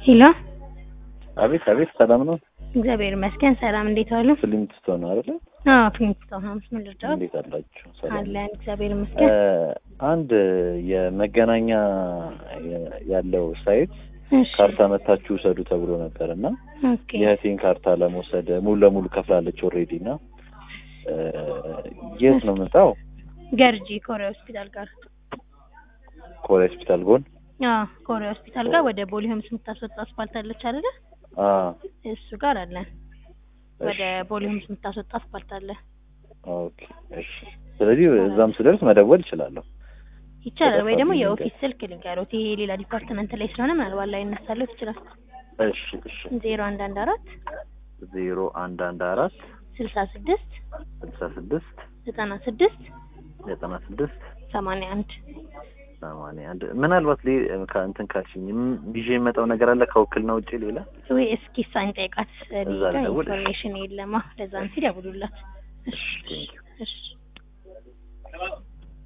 ሄሎ አቤት አቤት፣ ሰላም ነው? እግዚአብሔር ይመስገን። ሰላም እንዴት ዋሉ? ፍሊንት ስቶን ነው አይደለ? አዎ ፊኒክስቶን ሀምስ ምን ልርዳዎት? እንዴት አላችሁ? ሰላም አለን እግዚአብሔር ይመስገን። አንድ የመገናኛ ያለው ሳይት እሺ ካርታ መታችሁ ውሰዱ ተብሎ ነበር እና ኦኬ የእህቴን ካርታ ለመውሰድ ሙሉ ለሙሉ ከፍላለች ኦልሬዲ እና የት ነው የምጣው? ገርጂ ኮሪያ ሆስፒታል ጋር ኮሪያ ሆስፒታል ጎን አዎ ኮሪያ ሆስፒታል ጋር ወደ ቦሌ ሆምስ የምታስወጣ አስፋልት አለች አይደለ? አ እሱ ጋር አለን። ወደ ቦሌ ሆምስ የምታስወጣ አስፋልት አለ። ኦኬ እሺ። ስለዚህ እዛም ስደርስ መደወል እችላለሁ። ይቻላል ወይ ደግሞ ተጠፋብኝ የኦፊስ ስልክ ልንገሮት። ይሄ ሌላ ዲፓርትመንት ላይ ስለሆነ ምናልባት ላይ ይነሳለት ይችላል። እሺ እሺ። ዜሮ አንድ አንድ አራት ዜሮ አንድ አንድ አራት ስልሳ ስድስት ስልሳ ስድስት ዘጠና ስድስት ዘጠና ስድስት ሰማንያ አንድ ሰማንያ አንድ ምናልባት ሌ ከእንትን ካልሽኝ ም- ይዤ የመጣው ነገር አለ ከውክልና ውጭ ሌላ ወይ እስኪ እሷን ጠይቃት። እዛ ሌላ ልደውል? ኢንፎርሜሽን የለማ ለዛ እንትን ያብሉላት። እሺ ቴንኪው እሺ